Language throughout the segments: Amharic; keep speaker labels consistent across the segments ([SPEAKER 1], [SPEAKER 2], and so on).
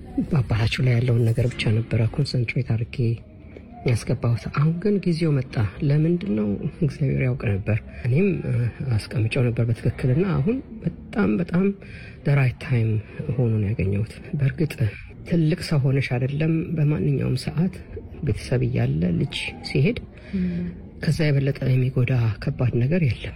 [SPEAKER 1] በአባታቸው ላይ ያለውን ነገር ብቻ ነበረ ኮንሰንትሬት አድርጌ ያስገባሁት። አሁን ግን ጊዜው መጣ። ለምንድን ነው እግዚአብሔር ያውቅ ነበር። እኔም አስቀምጨው ነበር በትክክልና አሁን በጣም በጣም ደራይት ታይም ሆኖን ያገኘሁት። በእርግጥ ትልቅ ሰው ሆነሽ አይደለም በማንኛውም ሰዓት ቤተሰብ እያለ ልጅ ሲሄድ ከዛ የበለጠ የሚጎዳ ከባድ ነገር የለም።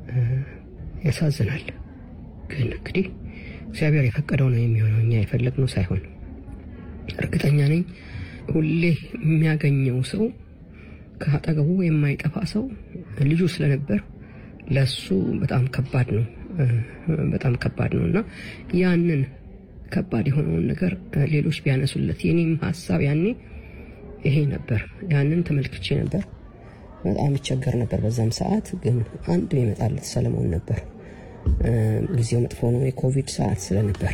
[SPEAKER 1] ያሳዝናል። ግን እንግዲህ እግዚአብሔር የፈቀደው ነው የሚሆነው፣ እኛ የፈለግነው ሳይሆን። እርግጠኛ ነኝ ሁሌ የሚያገኘው ሰው ከአጠገቡ የማይጠፋ ሰው ልጁ ስለነበር ለሱ በጣም ከባድ ነው፣ በጣም ከባድ ነው እና ያንን ከባድ የሆነውን ነገር ሌሎች ቢያነሱለት የኔም ሀሳብ ያኔ ይሄ ነበር። ያንን ተመልክቼ ነበር። በጣም ይቸገር ነበር በዛም ሰዓት። ግን አንድ የመጣለት ሰለሞን ነበር። ጊዜው መጥፎ ነው፣ የኮቪድ ሰዓት ስለነበረ።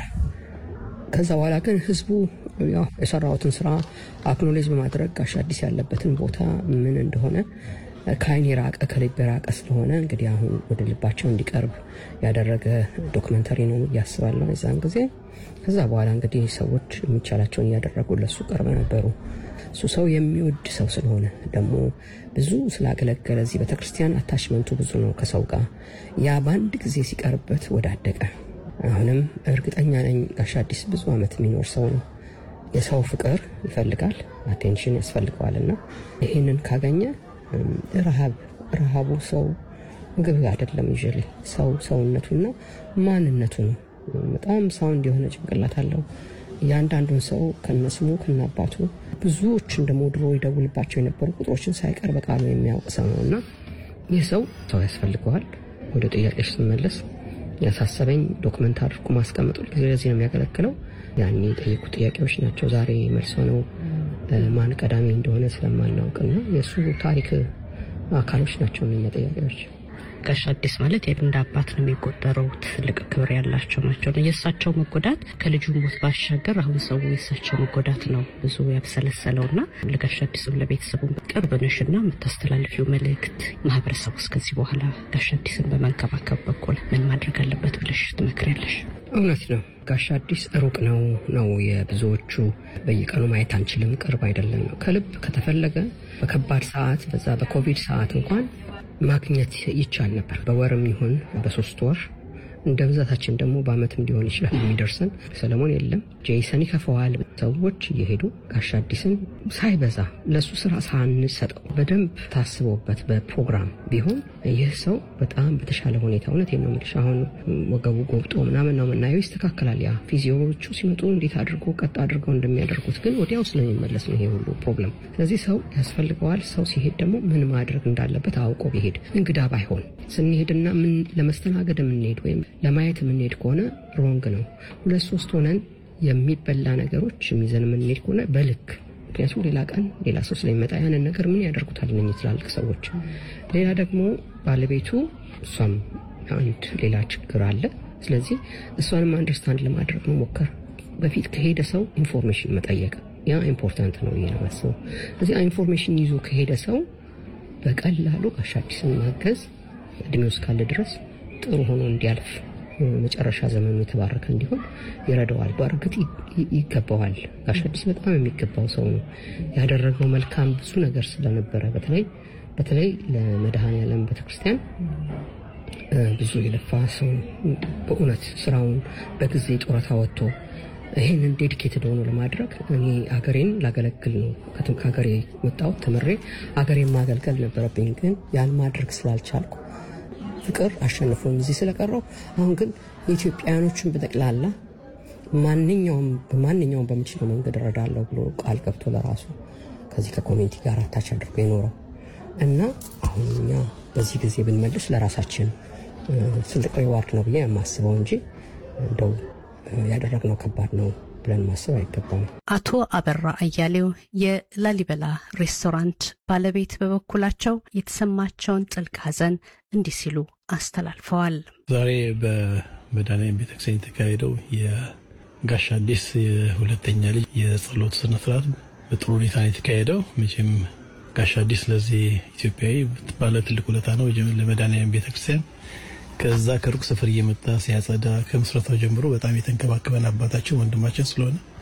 [SPEAKER 1] ከዛ በኋላ ግን ህዝቡ ያው የሰራሁትን ስራ አክኖሌጅ በማድረግ ጋሽ አዲስ ያለበትን ቦታ ምን እንደሆነ ከአይን የራቀ ከልብ የራቀ ስለሆነ እንግዲህ አሁን ወደ ልባቸው እንዲቀርብ ያደረገ ዶክመንተሪ ነው እያስባለሁ የዛን ጊዜ። ከዛ በኋላ እንግዲህ ሰዎች የሚቻላቸውን እያደረጉ ለሱ ቀርበ ነበሩ። እሱ ሰው የሚወድ ሰው ስለሆነ ደግሞ ብዙ ስላገለገለ እዚህ ቤተክርስቲያን አታችመንቱ ብዙ ነው ከሰው ጋር። ያ በአንድ ጊዜ ሲቀርበት ወዳደቀ። አሁንም እርግጠኛ ነኝ ጋሽ አዲስ ብዙ ዓመት የሚኖር ሰው ነው። የሰው ፍቅር ይፈልጋል፣ አቴንሽን ያስፈልገዋል እና ይህንን ካገኘ ረሃብ ረሃቡ ሰው ምግብ አይደለም ይዤ ሰው ሰውነቱና ማንነቱ ነው። በጣም ሳውንድ የሆነ ጭንቅላት አለው። እያንዳንዱን ሰው ከነስሙ ከነአባቱ ብዙዎችን ደግሞ ድሮ ይደውልባቸው የነበሩ ቁጥሮችን ሳይቀር በቃሉ የሚያውቅ ሰው ነው እና ይህ ሰው ሰው ያስፈልገዋል። ወደ ጥያቄዎች ስመለስ ያሳሰበኝ ዶክመንት አድርጎ ማስቀመጡ ጊዜ ለዚህ ነው የሚያገለግለው። ያኔ የጠየቁ ጥያቄዎች ናቸው ዛሬ መልሶ ነው ማን ቀዳሚ እንደሆነ ስለማናውቅና የእሱ ታሪክ አካሎች ናቸው እነኛ ጥያቄዎች።
[SPEAKER 2] ጋሽ አዲስ ማለት እንደ አባት ነው የሚቆጠረው። ትልቅ ክብር ያላቸው ናቸው። የእሳቸው መጎዳት ከልጁ ሞት ባሻገር አሁን ሰው የእሳቸው መጎዳት ነው ብዙ ያብሰለሰለው እና ለጋሽ አዲስም ለቤተሰቡም ቅርብ ነሽና የምታስተላልፊው መልእክት ማህበረሰቡ እስከዚህ በኋላ ጋሽ አዲስን በመንከባከብ በኩል ምን ማድረግ አለበት ብለሽ ትመክሪያለሽ?
[SPEAKER 1] እውነት ነው። ጋሽ አዲስ ሩቅ ነው ነው የብዙዎቹ በየቀኑ ማየት አንችልም፣ ቅርብ አይደለም ነው። ከልብ ከተፈለገ በከባድ ሰዓት በዛ በኮቪድ ሰዓት እንኳን ማግኘት ይቻል ነበር። በወርም ይሁን በሶስት ወር እንደ ብዛታችን ደግሞ በአመትም ሊሆን ይችላል የሚደርሰን። ሰለሞን የለም፣ ጄይሰን ይከፈዋል። ሰዎች እየሄዱ ጋሽ አዲስን ሳይበዛ ለእሱ ስራ ሳንሰጠው በደንብ ታስቦበት በፕሮግራም ቢሆን ይህ ሰው በጣም በተሻለ ሁኔታ እውነት ነው የምልሽ። አሁን ወገቡ ጎብጦ ምናምን ነው የምናየው፣ ይስተካከላል። ያ ፊዚዮዎቹ ሲመጡ እንዴት አድርጎ ቀጥ አድርገው እንደሚያደርጉት ግን ወዲያው ስለሚመለስ ነው ይሄ ሁሉ ፕሮብለም። ስለዚህ ሰው ያስፈልገዋል። ሰው ሲሄድ ደግሞ ምን ማድረግ እንዳለበት አውቆ ቢሄድ እንግዳ ባይሆን ስንሄድና ምን ለመስተናገድ የምንሄድ ወይም ለማየት የምንሄድ ከሆነ ሮንግ ነው። ሁለት ሶስት ሆነን የሚበላ ነገሮች የሚዘን የምንሄድ ከሆነ በልክ ምክንያቱም ሌላ ቀን ሌላ ሰው ስለሚመጣ ያንን ነገር ምን ያደርጉታል እነኝህ ትላልቅ ሰዎች። ሌላ ደግሞ ባለቤቱ እሷም አንድ ሌላ ችግር አለ። ስለዚህ እሷንም አንደርስታንድ ለማድረግ መሞከር፣ በፊት ከሄደ ሰው ኢንፎርሜሽን መጠየቅ ያ ኢምፖርታንት ነው ብዬ ነው የማስበው። ስለዚህ ኢንፎርሜሽን ይዞ ከሄደ ሰው በቀላሉ ጋሽ አዲስን ማገዝ እድሜው እስካለ ድረስ ጥሩ ሆኖ እንዲያልፍ መጨረሻ ዘመኑ የተባረከ እንዲሆን ይረዳዋል። በእርግጥ ይገባዋል። ጋሽ አዲስ በጣም የሚገባው ሰው ነው። ያደረገው መልካም ብዙ ነገር ስለነበረ በተለይ በተለይ ለመድኃኔዓለም ቤተክርስቲያን ብዙ የለፋ ሰው በእውነት ስራውን በጊዜ ጡረታ ወጥቶ ይህንን ዴዲኬትድ ሆኖ ለማድረግ እኔ አገሬን ላገለግል ነው ከሀገሬ ወጣሁት ተምሬ አገሬን ማገልገል ነበረብኝ። ግን ያን ማድረግ ስላልቻልኩ ፍቅር አሸንፎኝ እዚህ ስለቀረው አሁን ግን የኢትዮጵያውያኖችን በጠቅላላ ማንኛውም በማንኛውም በምችለው መንገድ እረዳለሁ ብሎ ቃል ገብቶ ለራሱ ከዚህ ከኮሚኒቲ ጋር አታች አድርጎ የኖረው እና አሁን እኛ በዚህ ጊዜ ብንመልስ ለራሳችን ትልቅ ሪዋርድ ነው ብዬ የማስበው እንጂ እንደው ያደረግነው ከባድ ነው ብለን ማሰብ አይገባም።
[SPEAKER 2] አቶ አበራ አያሌው የላሊበላ ሬስቶራንት ባለቤት በበኩላቸው የተሰማቸውን ጥልቅ ሐዘን እንዲህ ሲሉ አስተላልፈዋል።
[SPEAKER 3] ዛሬ በመድኃኔዓለም ቤተክርስቲያን የተካሄደው የጋሽ አዲስ የሁለተኛ ልጅ የጸሎት ስነስርዓት በጥሩ ሁኔታ ነው የተካሄደው። መቼም ጋሽ አዲስ ለዚህ ኢትዮጵያዊ ባለ ትልቅ ውለታ ነው ለመድኃኔዓለም ቤተክርስቲያን ከዛ ከሩቅ ስፍር እየመጣ ሲያጸዳ ከምስረታው ጀምሮ በጣም የተንከባከበን አባታችን ወንድማችን ስለሆነ